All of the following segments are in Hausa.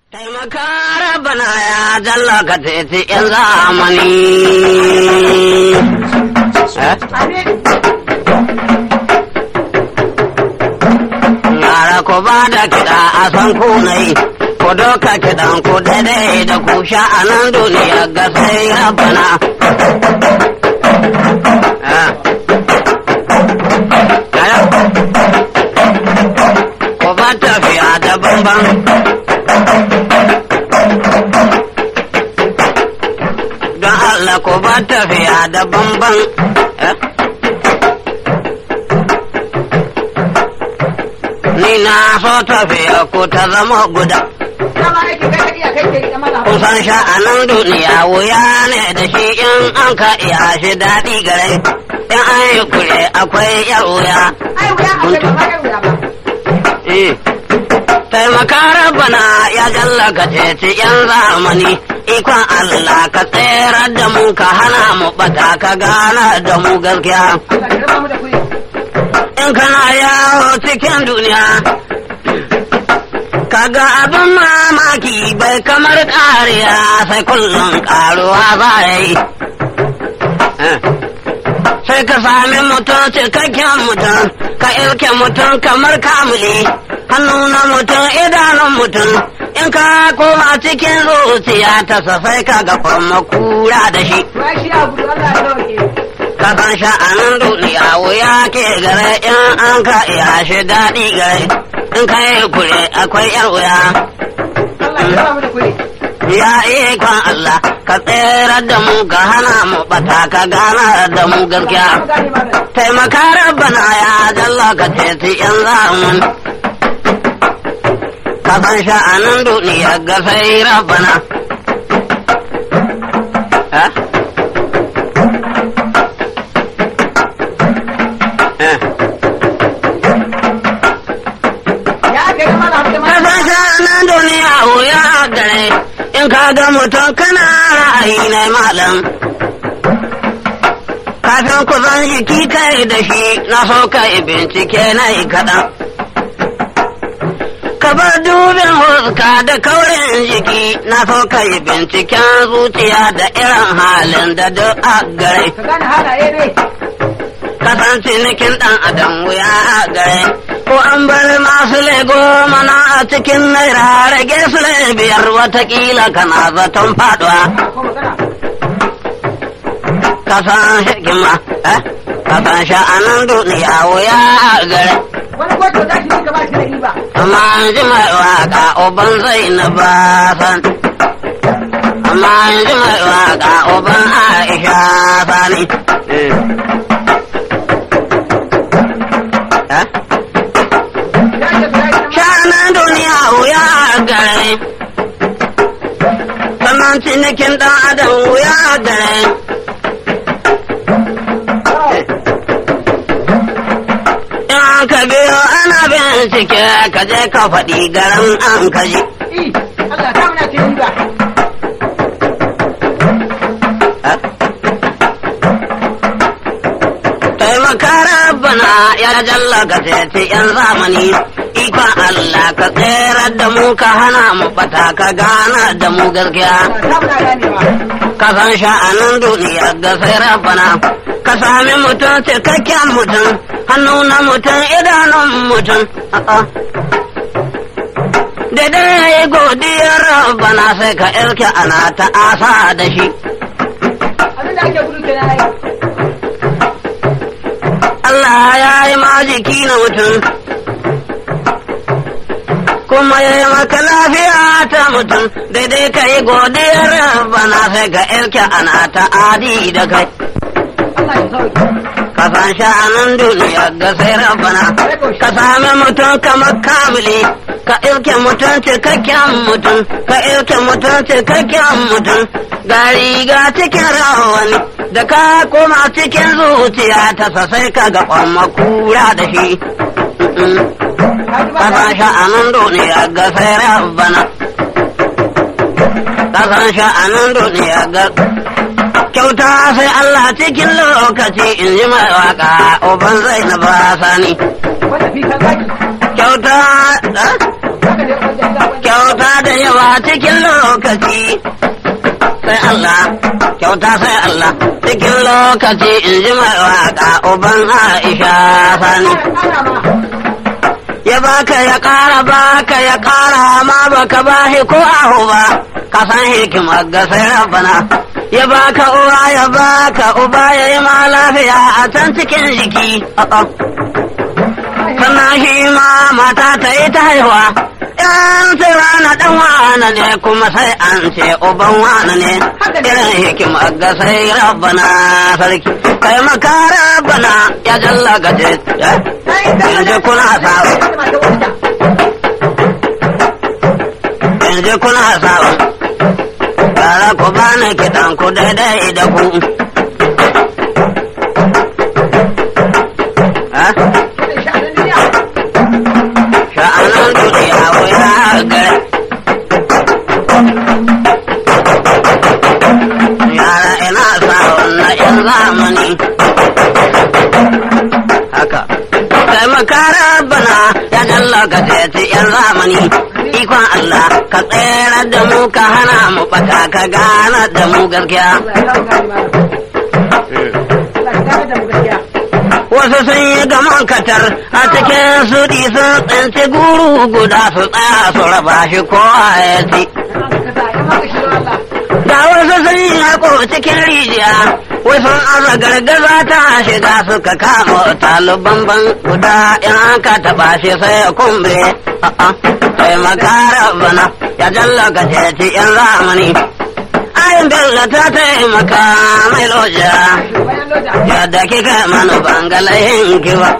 Taimaka rabana ya jalla ka teci ‘yan zamani. Yara ku ba da kiɗa a san kunai, ku doka kiɗan ku daidai da ku sha a nan duniya ga sai rabana. Ku ba tafiya da bambam. don Allah ko ba tafiya da bamban. Ni na so tafiya ko ta zama guda. Kusan sha'anin duniya wuya ne da shi in an ka iya shi daɗi gare. In an yi kure akwai yar wuya. Eh. Taimaka rabana ya jallaka ceci ‘yan zamani, ikon Allah ka tsere da mu ka hana mu bata ka gana da mu gaskiya. In kana yawo cikin duniya, kaga abin mamaki bai kamar ƙariya sai kullum ƙaruwa za ya yi. Sai ka sami mutum cikakken mutum, ka ilke mutum kamar kamuli. hannu na mutum idanun mutum in ka koma cikin zuciya ta safai ka ga makura da shi ka san sha'anin duniya wuya ke gare in an ka iya shi daɗi gare in ka yi kure akwai yar wuya ya ikon Allah ka tsere da mu ka hana mu bata ka gana da mu gaskiya taimaka rabbana ya jalla ka ceci yan zaman kasan sha'anin duniya ga sai rabana. Kasan sha'anin duniya wuya gare in ka ga mutum kana ra'ayi na malam. Kafin ku zan jiki kai da shi na so kai bincike na yi kaɗan. ka bar dubin huska da kaurin jiki na so ka yi binciken zuciya da irin halin da duk a gare. Kasan cinikin ɗan adam wuya a gare. Ko an bar masu lego mana a cikin naira rage su biyar watakila kana zaton faduwa. Kasan hikima, eh? Kasan sha'anin duniya wuya a gare. wani kwato za shi ka ba shi da riba. amma ji mai waka uban zai na ba san amma ji mai waka uban aisha sani shanan duniya wuya gare sannan cinikin dan adam wuya gare in ka biyo ana bincike ka je ka faɗi garin an kaji. I, Allah ta muna cin riba. Taimaka rabbana ya jalla ka ceci yan zamani ikon Allah ka tserar da mu ka hana mu bata ka gana da mu gaskiya. Allah ta muna ganewa. Ka san sha'anin duniya ga sai rabbana ka sami mutum cikakken mutum hannu na mutum idanun mutum. A'a. da dai godiyar bana sai ka irke ana ta asa da shi. Abin da ake gudu kenan ai. Allah ya yi ma jiki na mutum, kuma ya yi maka lafiya ta mutum, daidai ka yi godiyar bana sai ka irke ana ta adi da kai. Allah ya sauke. Ka san sha'anin duniya ga sai rabbana, ka sami mutum kamar kamili. ka ilke mutum cikakken mutum ka ilke mutum cikakken mutum ga riga cikin rawani da ka koma cikin zuciya ta sasai ka ga kwamma kura da shi ka san sha'anin duniya ga sai rabbana ka san sha'anin duniya ga kyauta sai Allah cikin lokaci in ji mai waka uban zai na ba sani Wanda fi kan zaki. kyauta haka ne wajen da wani kyauta da yawa cikin lokaci sai Allah kyauta sai Allah cikin lokaci in ji mai waka uban Aisha sani ana ma ya baka ya ƙara baka ya ƙara ma baka bahi ko ahu ba ka san hikimar ga sai rabbana ya baka uwa ya baka uba ya yi ma lafiya a can cikin jiki a'a. sannan shi ma mata ta yi ta haihuwa yan sai rana dan wana ne kuma sai an ce uban wana ne irin hikimar ga sai rabbana sarki kai maka rabbana ya jalla gaje yanzu kuna sawa yanzu kuna sawa Yara ku bani kiɗan ku daidai da ku. Ha? Sha'anan duniya wuya gare. Yara ina sa'on na ‘yan zamani. Haka. Kai makara bana ya jalla ka ce ‘yan zamani. Ikon Allah ka tsere da mu ka hana mu baka ka gana da mu gaskiya. Wasu sun yi gaman katar a cikin suɗi sun tsinci guru guda su tsaya su raba shi ko ya ci. Ga wasu sun yi haƙo cikin rijiya, wasu aza gargaza ta shiga suka kama taliban ban guda in aka taɓa shi sai ya kumbe. A'a, sai makara bana ya jalla ka ceci yan zamani. Ayin Bello ta taimaka mai loja, yadda kika mana bangalayin kiwa.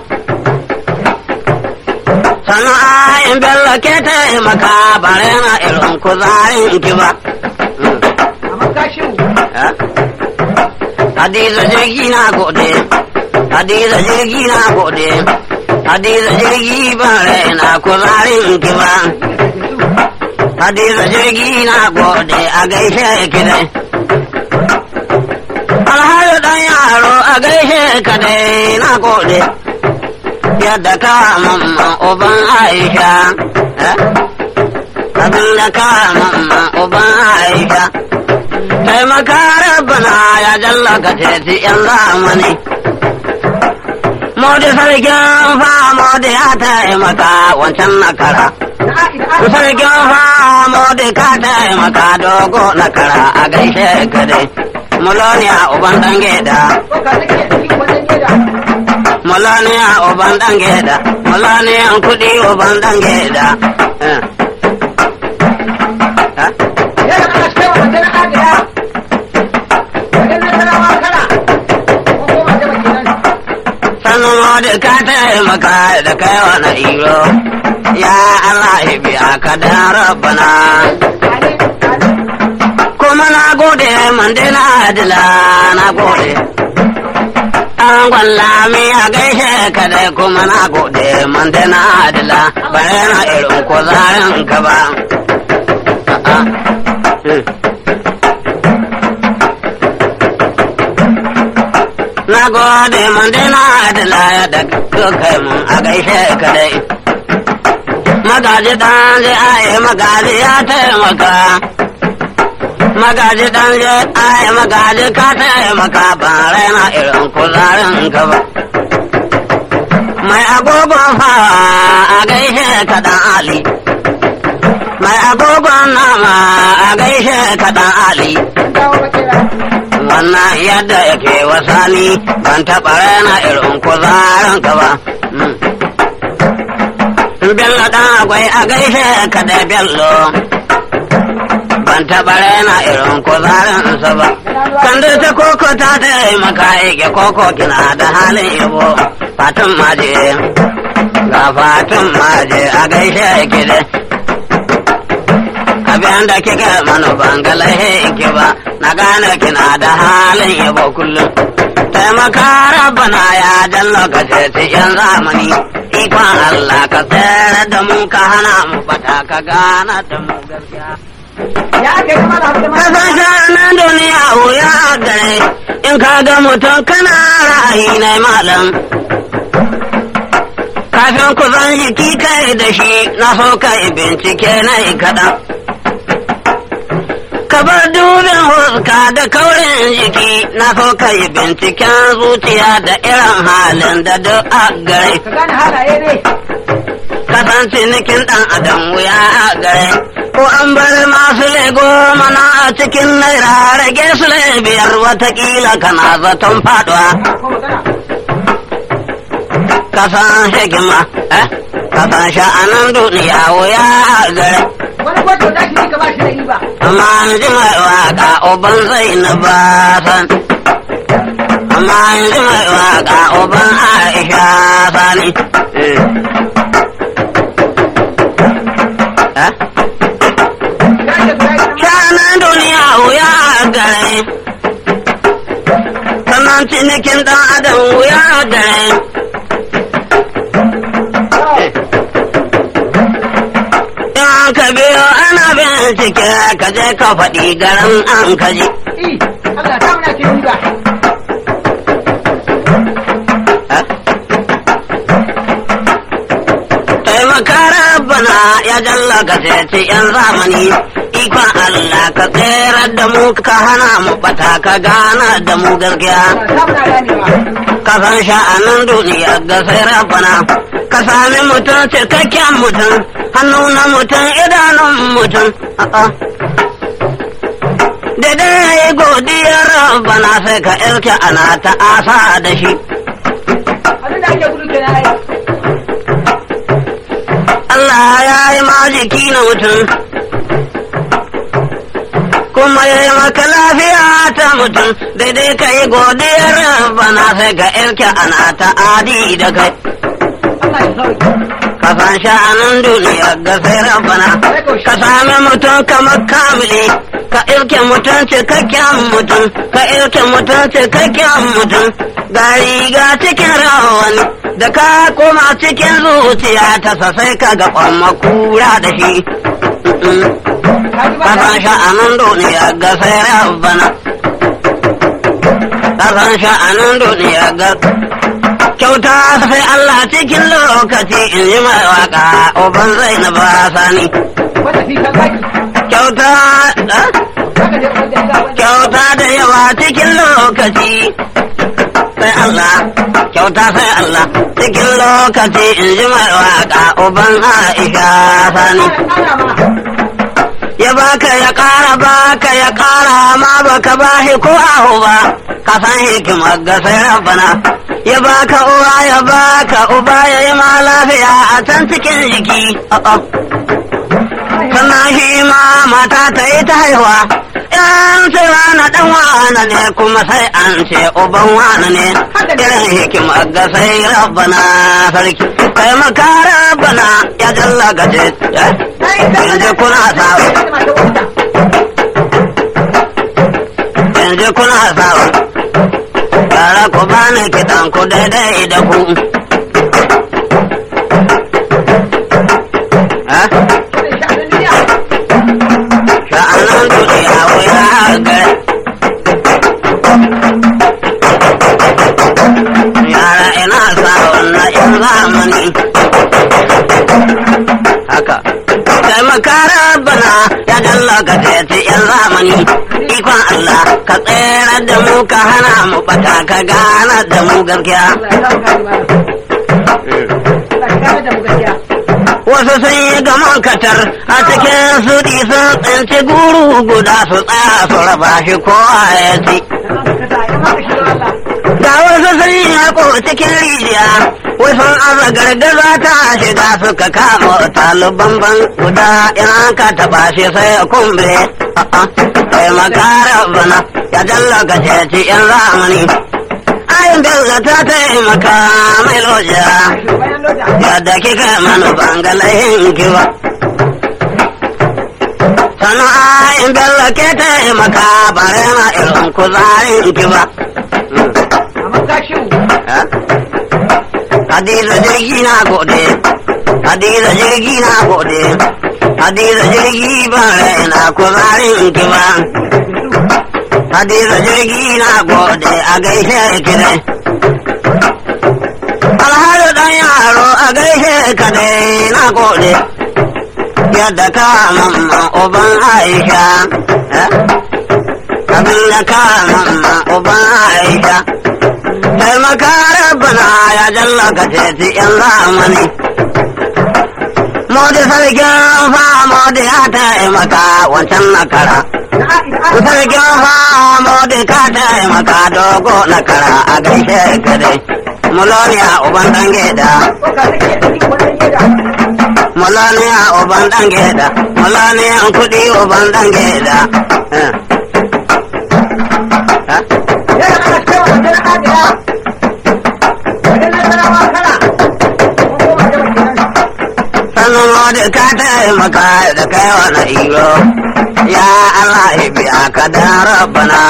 Sannu ayin Bello ke taimaka bare na irin kuzarin kiba. Hadiza jirgi na gode, Hadiza jirgi na gode, Hadiza jirgi bare na kuzarin kiba. Hadiza jirgi na gode a gaishe ki dai. Alhaji dan yaro a gaishe ka dai na gode. Yadda ka mamma uban Aisha. Abin da ka mamma uban Aisha. Taimaka rabbana ya jalla ka ceci yan zamani. Modi sarkin fa modi ya taimaka wancan nakara. Sarkin famo da ka taimaka dogo na kara a gaishe ka dai. Muloniya uban dan geda, muloniya uban dan geda, muloniya kudi uban dan geda. Eh. Ha? Sannu modi ka taimaka da kai wani iro. Ya Allah ya biya ka da rabbana. kuma na gode mandela adila na gode an gwallami a gaishe ka dai kuma na gode mandela adila bare na irin ko zarin ka ba A'a. Hmm. na gode mandela adila da kai mun a gaishe ka dai magaji dan zai aye magaji ya taimaka magaji dan je ai magaji ka taimaka ba raina irin kuzarin ka ba mai agogon fawa a gaishe ka dan ali mai agogon nama a gaishe ka dan ali wannan yadda yake wasani ban taɓa raina irin kuzarin ka ba Bello dan akwai a gaishe ka da bello ban taɓa raina irin kuzarinsa ba. Kandar ta koko ta taimaka ike koko kina da halin yabo. Fatun maje, ga fatun maje a gaishe ki da. Abin da kika mana bangalahe ki ba, na gane kina da halin yabo kullum. Taimaka rabbana ya jan lokaci yan zamani. Ikon Allah ka tsere da mu ka hana mu fata ka gana da mu gaskiya. Ya ake kama da abu da Ka san shanan duniya wuya gare in ka ga mutum kana ra'ayi na malam. kafin ku zan jiki kai da shi na so kai bincike na yi kaɗan. Ka bar dubin huska da kaurin jiki na so kai binciken zuciya da irin halin da duk a gare. Ka gane halaye ne. Kasan cinikin ɗan adam wuya a gare. Ko an bar masu lego mana a cikin naira rage su biyar watakila kana zaton faɗuwa. Ko magana. Kasan hikima, eh? Kasan sha'anan duniya wuya a gare. Wani kwato da shi ka ba shi da riba. amma an ji mai waka uban zai na ba san amma an ji mai waka uban aisha sani Eh? Ya ce guda ita ma. shanan duniya wuya gare sannan cinikin dan adam wuya gare in ka biyo ana bincike ka je ka faɗi garin an kaji I, Allah ta muna cin riba. taimaka rabbana ya jalla ka ceci yan zamani ikon Allah ka tsere da mu ka hana mu bata ka gana da mu gaskiya Allah ta muna ganewa. ka san sha'anin duniya ga sai rabbana ka sami mutum cikakken mutum hannu na mutum idanun mutum a'a da dai godiyar rabbana sai ka irke ana ta asa da shi Abin da ake gudu kenan ai. Allah ya yi ma jiki na mutum, kuma ya yi maka lafiya ta mutum, daidai ka yi godiyar bana sai ka irke ana ta adi da kai. Allah ya sauke. Ka san sha'anin duniya ga sai rabbana, ka sami mutum kamar kamili, ka irke mutum cikakken mutum, ka irke mutum cikakken mutum, ga riga cikin rawani. Da ka koma cikin zuciya ta sai ka ga kwamma kura da shi. Ka ji ba Kasan sha'anin duniya ga sai rabbana. Kasan sha'anin duniya ga kyauta sai Allah cikin lokaci in ji mai waka uban zai na ba sani. Wata fi kan zaki. Kyauta eh? Haka je wanda ya sa wanda. kyauta da yawa cikin lokaci sai Allah kyauta sai Allah cikin lokaci in ji mai waka uban Aisha sani. Ana ma. ya baka ya ƙara baka ya ƙara ma baka bashi ko aho ba ka san hikimar ga sai rabbana ya baka uwa ya baka uba ya yi ma lafiya a can cikin jiki a'a. sannan shi ma mata ta yi ta haihuwa yan ce na dan wana ne kuma sai an ce uban wana ne irin hikimar ga sai rabbana sarki kai maka rabbana ya jalla gaje yanzu kuna sawa yanzu kuna sawa yara ku bani kiɗan ku daidai da ku ha sha'anan duniya wuya gare yara ina sa wannan yan zamani haka taimaka rabbana ya dalla ka tsaye yan zamani ikon Allah ka tsere da mu ka hana mu bata ka gana da mu gaskiya wasu sun yi gaman katar a cikin su sun tsinci guru guda su tsaya su raba shi ko ya ci ga wasu sun yi haƙo cikin rijiya wasu aza gargaza ta shiga suka kama taliban ban guda in ka taɓa shi sai ya kumbe sai makara bana ya dallaka ceci yan zamani ayin bello ta taimaka mai loja yadda kika mana bangalayin kiwa sana'ayin bello ke taimaka bare ma irin kuzarin kiwa Hadiza jirgi na gode, Hadiza jirgi na gode, Hadiza jirgi ba raina kuzarin kiwa. Hadiza jirgi na gode a gaishe ki dai. Alhaji dan yaro a gaishe ka dai na gode yadda ka mamma uban aisha eh? abin da ka mamma uban aisha taimaka rabbana ya jalla ka ceci yan zamani Modi sarkin fa modi ya taimaka wancan nakara sarkin fa modi ka taimaka dogo nakara a gaishe ka dai muloniya uban dan geda muloniya uban dan geda muloniya kudi uban dan geda eh. Eh? sannan modi ka taimaka da kai wani iro ya Allah ya biya ka da rabbana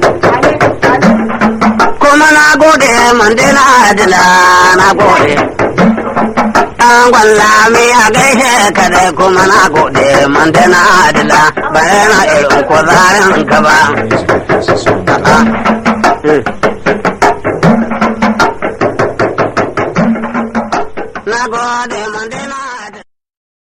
kuma na gode mandela adila na gode an gwalla mi a gaishe ka dai kuma na gode mandela adila bayan irin kuzarin ka ba A'a. Hmm. na gode mandela